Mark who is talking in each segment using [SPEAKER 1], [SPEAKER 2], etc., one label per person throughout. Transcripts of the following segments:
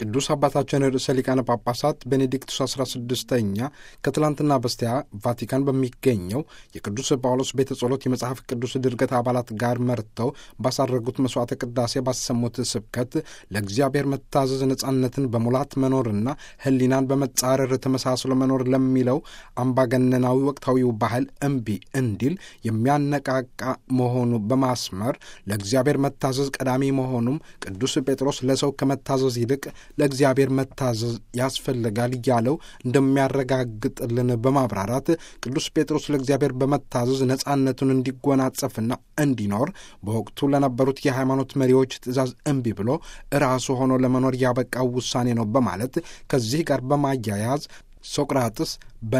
[SPEAKER 1] ቅዱስ አባታችን ርዕሰ ሊቃነ ጳጳሳት ቤኔዲክቱስ 16ኛ ከትላንትና በስቲያ ቫቲካን በሚገኘው የቅዱስ ጳውሎስ ቤተ ጸሎት የመጽሐፍ ቅዱስ ድርገት አባላት ጋር መርተው ባሳረጉት መስዋዕተ ቅዳሴ ባሰሙት ስብከት ለእግዚአብሔር መታዘዝ ነጻነትን በሙላት መኖርና ሕሊናን በመጻረር ተመሳስሎ መኖር ለሚለው አምባገነናዊ ወቅታዊው ባህል እምቢ እንዲል የሚያነቃቃ መሆኑ በማስመር ለእግዚአብሔር መታዘዝ ቀዳሚ መሆኑም ቅዱስ ጴጥሮስ ለሰው ከመታዘዝ ይልቅ ለእግዚአብሔር መታዘዝ ያስፈልጋል እያለው እንደሚያረጋግጥልን በማብራራት ቅዱስ ጴጥሮስ ለእግዚአብሔር በመታዘዝ ነጻነቱን እንዲጎናጸፍና እንዲኖር በወቅቱ ለነበሩት የሃይማኖት መሪዎች ትእዛዝ እምቢ ብሎ ራሱ ሆኖ ለመኖር ያበቃው ውሳኔ ነው በማለት ከዚህ ጋር በማያያዝ ሶቅራጥስ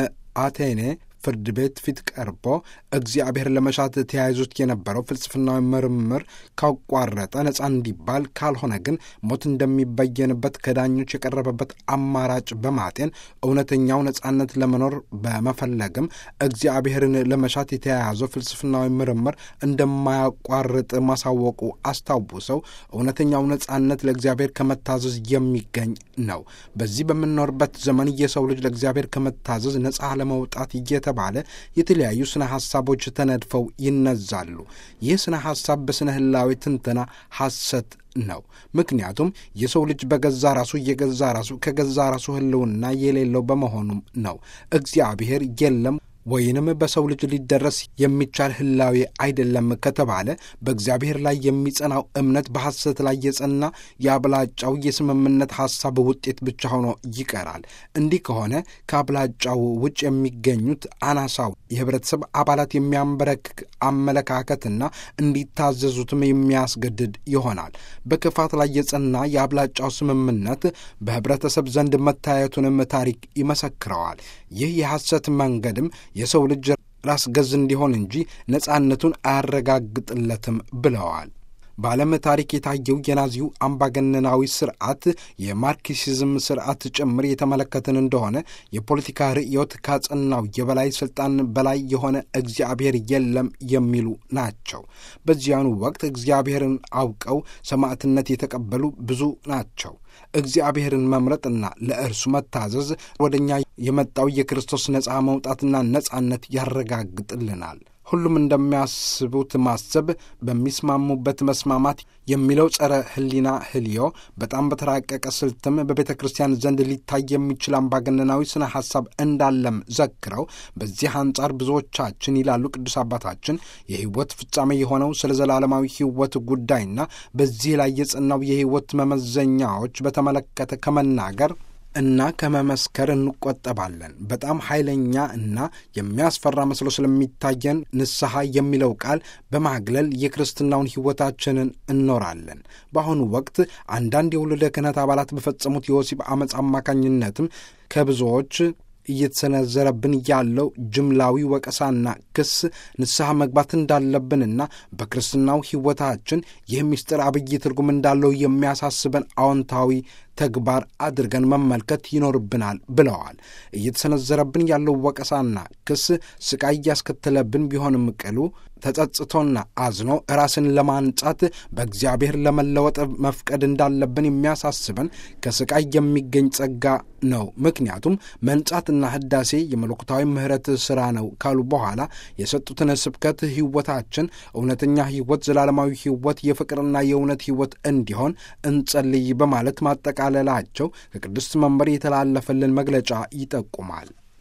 [SPEAKER 1] በአቴኔ ፍርድ ቤት ፊት ቀርቦ እግዚአብሔር ለመሻት ተያይዞት የነበረው ፍልስፍናዊ ምርምር ካቋረጠ ነፃ እንዲባል ካልሆነ ግን ሞት እንደሚበየንበት ከዳኞች የቀረበበት አማራጭ በማጤን እውነተኛው ነፃነት ለመኖር በመፈለግም እግዚአብሔርን ለመሻት የተያያዘው ፍልስፍናዊ ምርምር እንደማያቋርጥ ማሳወቁ አስታውሰው እውነተኛው ነፃነት ለእግዚአብሔር ከመታዘዝ የሚገኝ ነው። በዚህ በምንኖርበት ዘመን የሰው ልጅ ለእግዚአብሔር ከመታዘዝ ነፃ ለመውጣት እየተ ባለ የተለያዩ ስነ ሐሳቦች ተነድፈው ይነዛሉ። ይህ ስነ ሐሳብ በስነ ህላዊ ትንተና ሐሰት ነው። ምክንያቱም የሰው ልጅ በገዛ ራሱ የገዛ ራሱ ከገዛ ራሱ ህልውና የሌለው በመሆኑም ነው። እግዚአብሔር የለም ወይንም በሰው ልጅ ሊደረስ የሚቻል ህላዌ አይደለም ከተባለ በእግዚአብሔር ላይ የሚጸናው እምነት በሐሰት ላይ የጸና የአብላጫው የስምምነት ሐሳብ ውጤት ብቻ ሆኖ ይቀራል። እንዲህ ከሆነ ከአብላጫው ውጭ የሚገኙት አናሳው የህብረተሰብ አባላት የሚያንበረክክ አመለካከትና እንዲታዘዙትም የሚያስገድድ ይሆናል። በክፋት ላይ የጸና የአብላጫው ስምምነት በህብረተሰብ ዘንድ መታየቱንም ታሪክ ይመሰክረዋል። ይህ የሐሰት መንገድም የሰው ልጅ ራስ ገዝ እንዲሆን እንጂ ነጻነቱን አያረጋግጥለትም ብለዋል። በዓለም ታሪክ የታየው የናዚው አምባገነናዊ ስርዓት የማርክሲዝም ስርዓት ጭምር የተመለከትን እንደሆነ የፖለቲካ ርዕዮት ካጸናው የበላይ ስልጣን በላይ የሆነ እግዚአብሔር የለም የሚሉ ናቸው። በዚያኑ ወቅት እግዚአብሔርን አውቀው ሰማዕትነት የተቀበሉ ብዙ ናቸው። እግዚአብሔርን መምረጥና ለእርሱ መታዘዝ ወደ እኛ የመጣው የክርስቶስ ነፃ መውጣትና ነፃነት ያረጋግጥልናል። ሁሉም እንደሚያስቡት ማሰብ፣ በሚስማሙበት መስማማት የሚለው ጸረ ሕሊና ህልዮ በጣም በተራቀቀ ስልትም በቤተ ክርስቲያን ዘንድ ሊታይ የሚችል አምባገነናዊ ስነ ሐሳብ እንዳለም ዘክረው በዚህ አንጻር ብዙዎቻችን ይላሉ ቅዱስ አባታችን የሕይወት ፍጻሜ የሆነው ስለ ዘላለማዊ ሕይወት ጉዳይና በዚህ ላይ የጸናው የሕይወት መመዘኛዎች በተመለከተ ከመናገር እና ከመመስከር እንቆጠባለን። በጣም ኃይለኛ እና የሚያስፈራ መስሎ ስለሚታየን ንስሐ የሚለው ቃል በማግለል የክርስትናውን ሕይወታችንን እኖራለን። በአሁኑ ወቅት አንዳንድ የውልደ ክህነት አባላት በፈጸሙት የወሲብ አመፅ አማካኝነትም ከብዙዎች እየተሰነዘረብን ያለው ጅምላዊ ወቀሳና ክስ ንስሐ መግባት እንዳለብንና በክርስትናው ሕይወታችን ይህ ምስጢር አብይ ትርጉም እንዳለው የሚያሳስበን አዎንታዊ ተግባር አድርገን መመልከት ይኖርብናል ብለዋል። እየተሰነዘረብን ያለው ወቀሳና ክስ ስቃይ እያስከተለብን ቢሆንም ቅሉ ተጸጽቶና አዝኖ ራስን ለማንጻት በእግዚአብሔር ለመለወጥ መፍቀድ እንዳለብን የሚያሳስበን ከስቃይ የሚገኝ ጸጋ ነው። ምክንያቱም መንጻትና ህዳሴ የመለኮታዊ ምሕረት ሥራ ነው ካሉ በኋላ የሰጡትን ስብከት ሕይወታችን እውነተኛ ሕይወት፣ ዘላለማዊ ሕይወት፣ የፍቅርና የእውነት ሕይወት እንዲሆን እንጸልይ በማለት ማጠቃለላቸው ከቅድስት መንበር የተላለፈልን መግለጫ ይጠቁማል።